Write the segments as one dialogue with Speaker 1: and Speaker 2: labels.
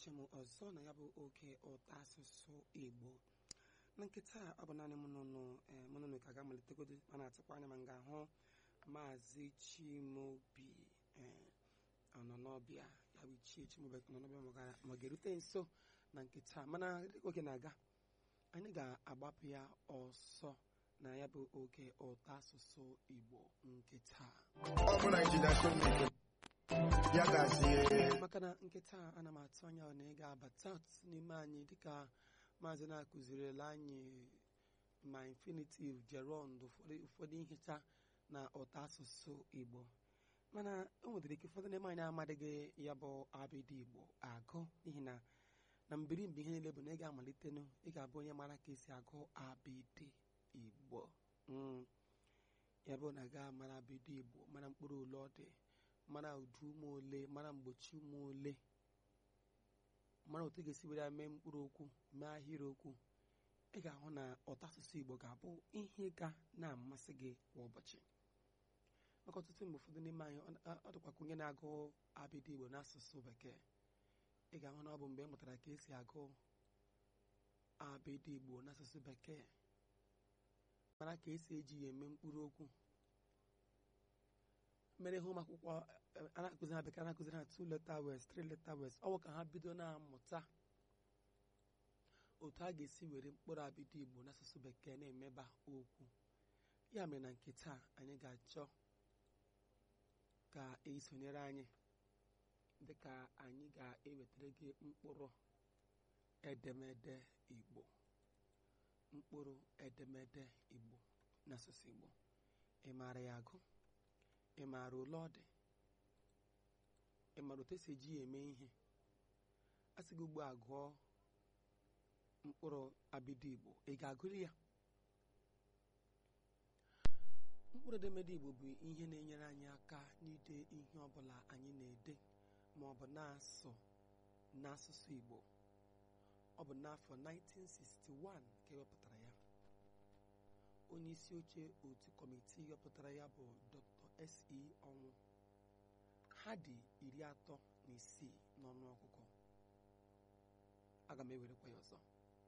Speaker 1: lọghachi m ọzọ na ya bụ oge ụtọ asụsụ igbo na nkịta ọ bụ naanị mụ nụnụ ka ga-amalitegodi a na-atụkwa anya ma m ga-ahụ maazị chimobi ọnọnọbịa ya bụ ichie chimobi ọnọnọbịa ma ọ ga-erute nso na nkịta mana oge na-aga anyị ga-agbapụ ya ọsọ na ya bụ oge ụtọ asụsụ igbo nkịta
Speaker 2: ọ bụ naijiria kọmuniti ya gazie
Speaker 1: maka na nkịta ana m atụ anya na ị ga-abata ọtụtụ n'ime anyị dịka maazị na-akụzirila anyị ma infinitiv gerund ụfọdụ nhicha na ụtọ asụsụ igbo mana o nwedịrị ike ụfọdụ n'ime anyị amadịghị ya bụ abịdị igbo agụ n'ihi na na mbirimbi ihe niile bụ na ị ga-amalitenụ ị ga-abụ onye mara ka esi agụ abịdị igbo Mm. ya bụ na ga mara abịdị igbo mara mkpụrụ ole ọ dị mara ụdị ụmụ ole mara mgbochi ụmụ ole mara otu ị ga-esi were ya mee mkpụrụ okwu mee ahịrịokwu ị ga-ahụ na ụtọ asụsụ igbo ga-abụ ihe ga na-amasị gị kwa ụbọchị maka ọtụtụ mgbe ụfọdụ n'ime anyị ọ dịkwa ka onye na-agụ abịdị igbo n'asụsụ bekee ị ga-ahụ na ọ bụ mgbe ị mụtara ka esi agụ abịdị igbo n'asụsụ bekee mara ka esi eji ya eme mkpụrụ okwu mere ihe ụmụ akwụkwọ a na-akụzi ha bekee na-akụziri ha two letter words three letter words ọ bụ ka ha bido na-amụta otu a ga-esi were mkpụrụ abịdị igbo n'asụsụ bekee na-emeba okwu ya mere na nke taa anyị ga-achọ ka esonyere anyị dịka anyị ga-ewetara gị mkpụrụ edemede igbo mkpụrụ edemede igbo n'asụsụ igbo ị maara ya agụ ị maara ole ọ dị ị maara otu esi eji ya eme ihe a sị gị ugbu a gụọ mkpụrụ abịdị igbo ị ga-agụrụ ya mkpụrụ edemede igbo bụ ihe na-enyere anyị aka n'ide ihe ọbụla anyị na-ede ma ọ bụ na-asụ n'asụsụ igbo ọ bụ n'afọ 1961 ka ewepụtara ya onye isi oche otu kọmitii wepụtara ya bụ dr se ọnwụ ha dị iri atọ na isii n'ọnụ ọgụgụ aga m ewerekwa ya ọzọ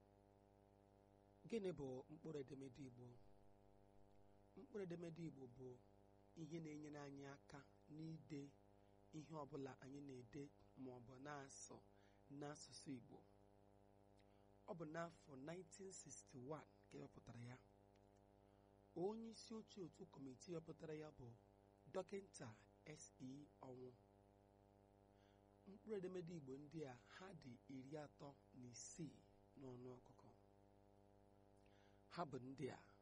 Speaker 1: gịnị bụ mkpụrụ edemede igbo mkpụrụ edemede igbo bụ ihe na-enyere anyị aka n'ide ihe ọbụla anyị na-ede ma ọ bụ na-asụ n'asụsụ igbo ọ bụ n'afọ 1961 ka ewepụtara ya onye isi oche otu kọmitii wepụtara ya bụ dọkịta se ọnwụ mkpụrụ edemede igbo ndị a ha dị iri atọ na isii n'ọnụ ọgụgụ ha bụ ndị a